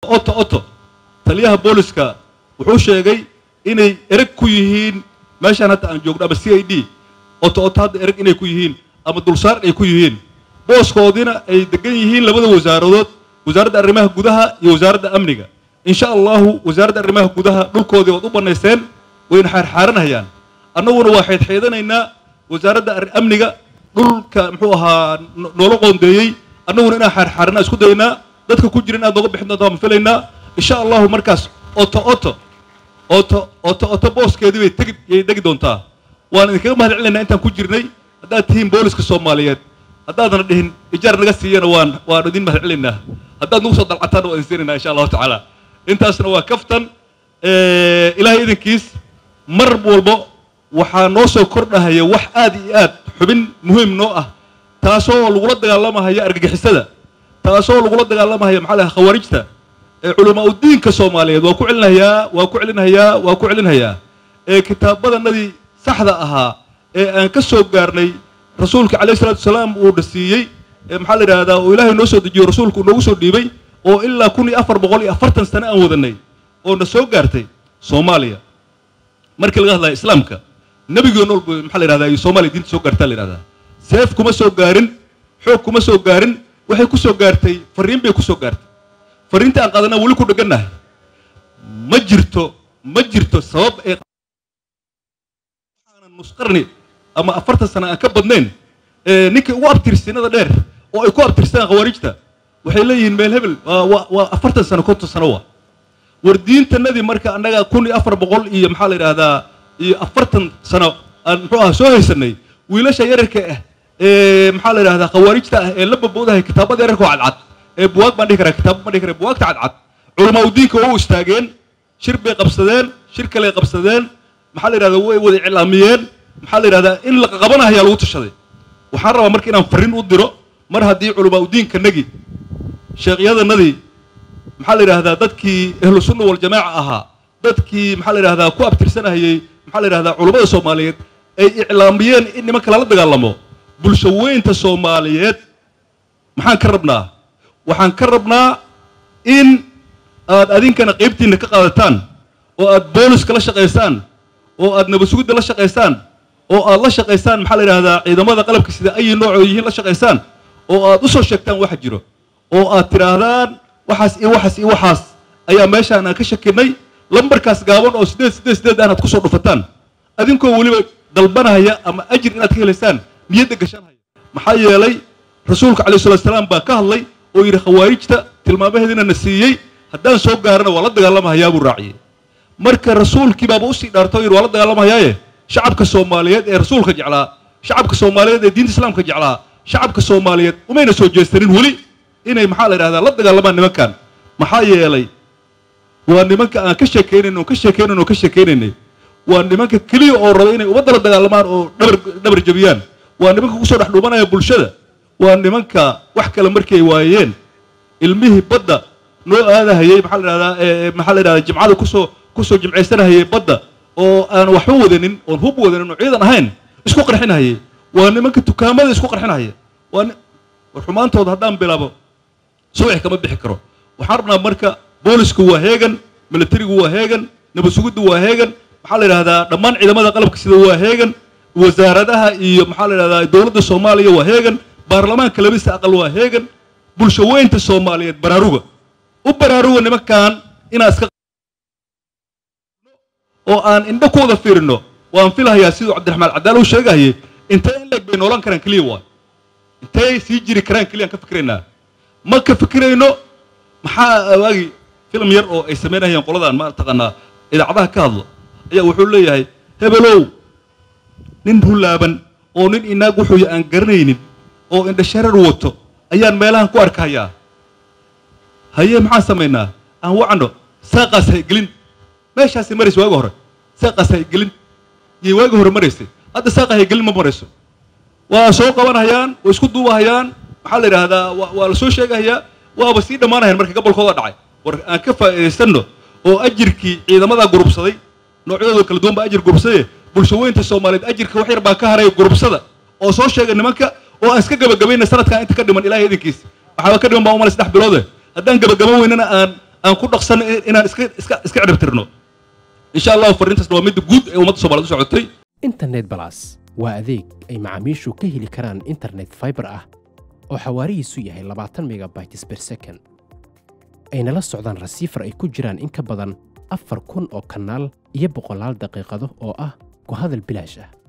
oto oto taliyaha booliska wuxuu sheegay inay ereg ku yihiin meeshaan hadda aan joogno ama c i d oto oto hadda ereg inay ku yihiin ama dulsaar ay ku yihiin booskoodina ay degan yihiin labada wasaaradood wasaaradda arrimaha gudaha iyo wasaaradda amniga insha allahu wasaaradda arrimaha gudaha dhulkoodii waad u bannaysteen wayna xaarxaaranayaan annaguna waa xeydxeydanaynaa wasaaradda amniga dhulka muxuu ahaa noola qoondeeyey annaguna inaan xaarxaaranaa isku daynaa dadka ku jira inaad nooga bixin doontaa ma filaynaa insha allahu markaas oto oto oto oto oto booskeedii bay tegi yay degi doontaa waan idinkaga mahad celinaynaa intaan ku jirnay haddaad tihiin booliska soomaaliyeed haddaadna dhihin ijaar naga siiyana waan waan idin mahad celinaynaa haddaad nagu soo dalcataana waan idin siinaynaa insha allahu tacaala intaasna waa kaftan ilaahay idinkiis mar walbo waxaa noo soo kordhahaya wax aad iyo aad xubin muhiim noo ah taasoo lagula dagaalamahaya argagixisada taasoo lagula dagaalamahaya maxaa laha khawaarijta ee culamaa udiinka soomaaliyeed waa ku celinayaa waa ku celinayaa waa ku celinayaa ee kitaabadanadii saxda ahaa ee aan ka soo gaarnay rasuulka calayhi salatu wasalaam uu dhasiiyey ee maxaa la yidhahdaa oo ilaahay noo soo dejiyo rasuulku noogu soo dhiibay oo ilaa kun iyo afar boqol iyo afartan sano aan wadanay oo na soo gaartay soomaaliya markii laga hadlaya islaamka nebigii nool bu maxaa la yidhahdaa iyo soomaaliya diinta soo gaartaa la yidhahdaa seef kuma soo gaarin xoog kuma soo gaarin waxay ku soo gaartay fariin bay ku soo gaartay fariinta aan qaadanaa weli ku dhegannahay ma jirto ma jirto sabab ee waxaanan nusqarni ama afartan sano aan ka badnayn ninkii ugu abtirsinada dheer oo ay ku abtirsadaan khawaarijta waxay leeyihiin meel hebel waa waa afartan sano konton sano waa war diintanadii marka annaga kun iyo afar boqol iyo maxaa la yidhaahdaa iyo afartan sano aan muxuu aha soo haysanay wiilasha yararka ah ee maxaa la yidhahdaa khawaarijta ah ee la baboodahay kitaabada yararka oo cadcad ee buwaag baan dhihi karaa kitaabo baan dhihi karaa buwaagta cadcad culamaa udiinka waa u istaageen shir bay qabsadeen shir kaley qabsadeen maxaa la yidhahdaa way wada iclaamiyeen maxaa la yidhahdaa in la qabanahayaa lagu tashaday waxaan rabaa marka inaan farriin u diro mar haddii culamaa udiinkanagii sheekyadanadii maxaa la yidhahdaa dadkii ahlu sunna waljamaaca ahaa dadkii maxaa la yidhahdaa ku abtirsanahayey maxaa la yidhahdaa culummada soomaaliyeed ay iclaamiyeen in nimanka lala dagaalamo bulsho weynta soomaaliyeed maxaan ka rabnaa waxaan ka rabnaa in aad adinkana qaybtiinna ka qaadataan oo aad booliska la shaqaysaan oo aad nabasugidda la shaqaysaan oo aad la shaqaysaan maxaa la yidhahdaa ciidamada qalabka sida ayi noocoo yihiin la shaqaysaan oo aad u soo sheegtaan waxa jiro oo aad tidhaahdaan waxaas iyo waxaas iyo waxaas ayaa meeshaan aan ka shakinay lambarkaas gaaban oo siddeed siddeed siddeed aan aad ku soo dhufataan adinkoo weliba dalbanahaya ama ajir inaad ka helaysaan niyadda gashanhaya maxaa yeelay rasuulka calayhi salatu salaam baa ka hadlay oo yidhi khawaarijta tilmaamaheediina na siiyey haddaan soo gaarana waa la dagaalamahayaa buu raaciyey marka rasuulkii baaba usii dhaartay oo yidhi waa la dagaalamahayaaye shacabka soomaaliyeed ee rasuulka jeclaa shacabka soomaaliyeed ee diinta islaamka jeclaa shacabka soomaaliyeed umayna soo jeestanin weli inay maxaa la yidhahdaa la dagaalamaan nimankan maxaa yeelay waa nimanka aan ka sheekaynayn oo ka sheekaynayn oo ka sheekaynaynay waa nimanka keliya oo raba inay ummadda la dagaalamaan oo dhabar dhabar jabiyaan waa nimanka kusoo dhex dhuumanaya bulshada waa nimanka wax kale markay waayeen ilmihii badda noo aadahayey maxaa la yidhahdaa maxaa la yidhahdaa jimcada kusoo kusoo jimcaysanahayey badda oo aan waxba wadanin oon hub wadanin oo ciidan ahayn isku qarxinahayey waa nimanka dukaamada isku qarxinahaya waa war xumaantooda haddaan bilaabo subax kama bixi karo waxaan rabnaa marka boolisku waa heegan militarigu waa heegan nabasugiddu waa heegan maxaa la yidhahdaa dhammaan ciidamada qalabka sida waa heegan wasaaradaha iyo maxaa la yidhahdaa dowladda soomaaliya waa heegan baarlamaanka labista aqal waa heegan bulsho weynta soomaaliyeed baraaruga u baraaruga nimankan inaan iska oo aan indho ku wada fiirino waan filahayaa siduu cabdiraxmaan cadaal uu sheegahayay intee in leeg bay noolan karaan keliya waay intee sii jiri karaan keliya aan ka fikraynaa ma ka fikirayno maxaa waagi filim yar oo ay samaynayaan qoladaan ma taqaanaa idaacadaha ka hadlo ayaa wuxuu leeyahay hebelow nin hulaaban oo nin inaag wuxuu aan garanaynin oo indhasharar wato ayaan meelahan ku arkahayaa haye maxaan samaynaa aan wacno saaqaas haygelin meeshaasi maraysa waaga hore saaqaas haygelin yay waaga hore maraysay hadda saaqa haygelin ma marayso waa soo qabanhayaan waa isku duubahayaan maxaa la yidhaahdaa waa la soo sheegahayaa waaba sii dhammaanayaan marka gobolkooda dhacay war aan ka faa'iidaysanno oo ajirkii ciidamadaa gurubsaday noocyadooda kala duwan baa ajir gurubsadaye bulsho weynta soomaaliyeed ajirka wax yar baa ka haray gurubsada oo soo sheega nimanka oo aan iska gabagabayna sanadkan inta ka dhiman ilahay idinkiis waxaaba ka dhiman baa umale saddex biloode haddaan gabagaban weynana aan aan ku dhaqsan inaan iska iska iska ciribtirno insha allahu fariintaasna waa midda guud ee ummadda soomaaliyed u socotay internet balas waa adeeg ay macaamiishu ka heli karaan internet fiber ah oo xawaarihiisu yahay labaatan megabytes per second ayna la socdaan rasiifar ay ku jiraan in ka badan afar kun oo kanaal iyo boqolaal daqiiqado oo ah ku hadal bilaash ah